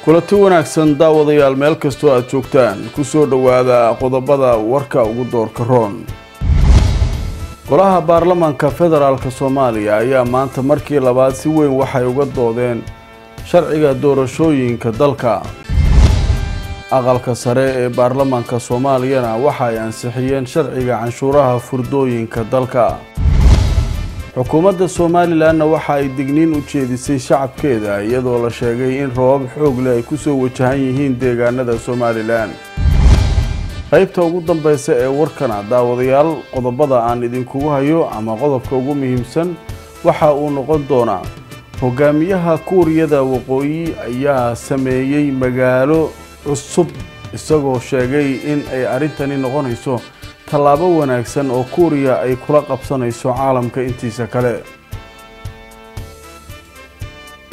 kulanti wanaagsan daawadayaal meel kastoo aad joogtaan ku soo dhowaada qodobada warka ugu doorka roon golaha baarlamaanka federaalk soomaaliya ayaa maanta markii labaad si weyn waxay uga doodeen sharciga doorashooyinka dalka aqalka sare ee baarlamaanka soomaaliyana waxa ay ansixiyeen sharciga canshuuraha furdooyinka dalka xukuumadda somalilanna waxa ay digniin u jeedisay shacabkeeda iyadoo la sheegay in roobab xoog leh ay kusoo wajahan yihiin deegaanada somalilan qaybta ugu dambeysa ee warkana daawadayaal qodobada aan idinkugu hayo ama qodobka ugu muhiimsan waxa uu noqon doonaa hogaamiyaha kuuriyada waqooyi ayaa sameeyey magaalo cusub isagoo sheegay in ay arrintani noqonayso tallaabo wanaagsan oo kuuriya ay kula qabsanayso caalamka intiisa kale